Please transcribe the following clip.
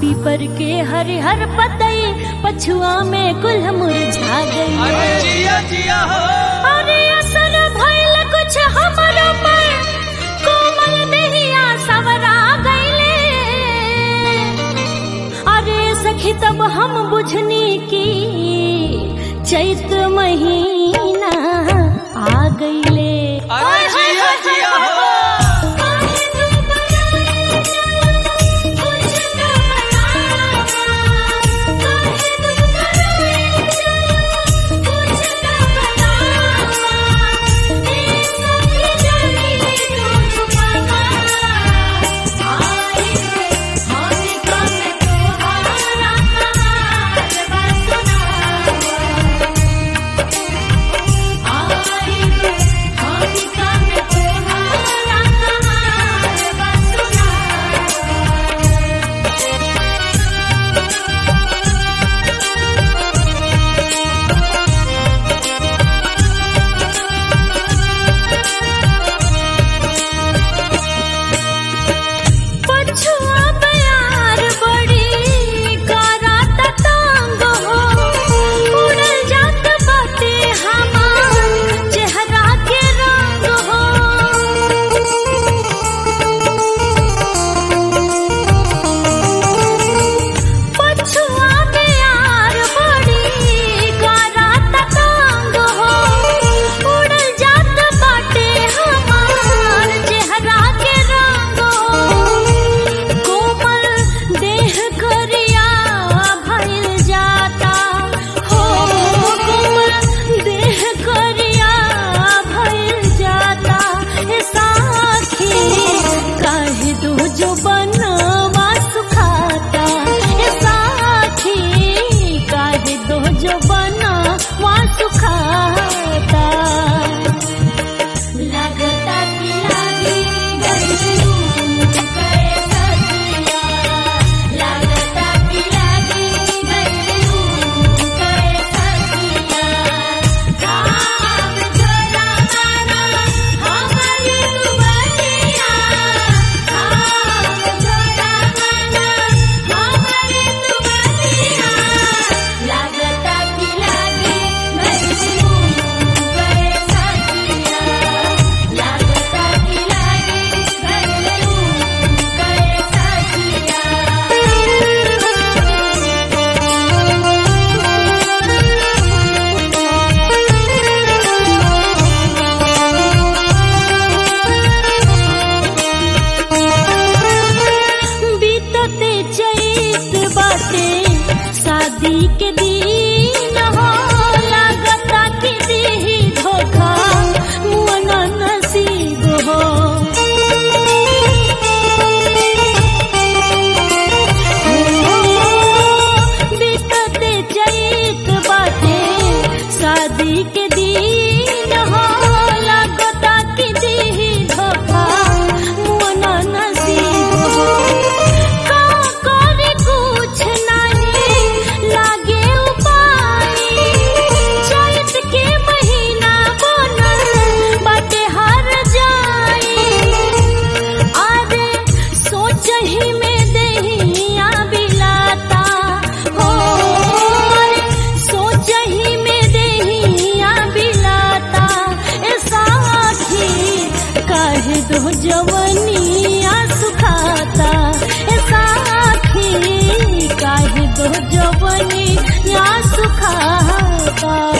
पीपर के हरिहर पतई पछुआ में कुल मुरझा गई अरे जिया जिया हो अरे असर भइल कुछ हमरो पर कोमल देहिया सवरा गइले अरे सखी तब हम बुझनी की चैत महीना आ गइले अरे जिया जिया हो पछुआ बयार बड़ी करात टांग हो उड़ल जात बाटे हमार चेहरा के रंग हो पछुआ बयार बड़ी करात टांग हो उड़ल जात बाटे हमार चेहरा के रंग हो कोमल देह करिया भइल जाता हो कोमल देह करिया भइल जाता ए साखी काहे दो जो बनवा सुखाता ए साखी काहे दो जो बनवा सुखाता लगता कि लागी गइलू करे सतिया लगता कि लागी गइलू करे सतिया काम छोड़ा माना हमारी दुआरिया काम छोड़ा माना हमारी दुआरिया लगता कि लागी गइलू करे सतिया लगता कि लागी गइलू करे सतिया बीतते चैत बाटे शादी के दिन हो लागता कि देही धोखा मुअना नसीब हो बीतते चैत बाटे शादी के दिन हो लागता कि देही धोखा मुअना नसीब हो का करे कुछ नहीं लागे उपाय चैत के महीना बनल बाटे हर जाई अरे सोचही में देहिया बिलाता हो अरे सोचही में देहिया बिलाता ए साखी काहे दो जवनिया सुखाता ए साखी काहे दो जवनिया सुखाता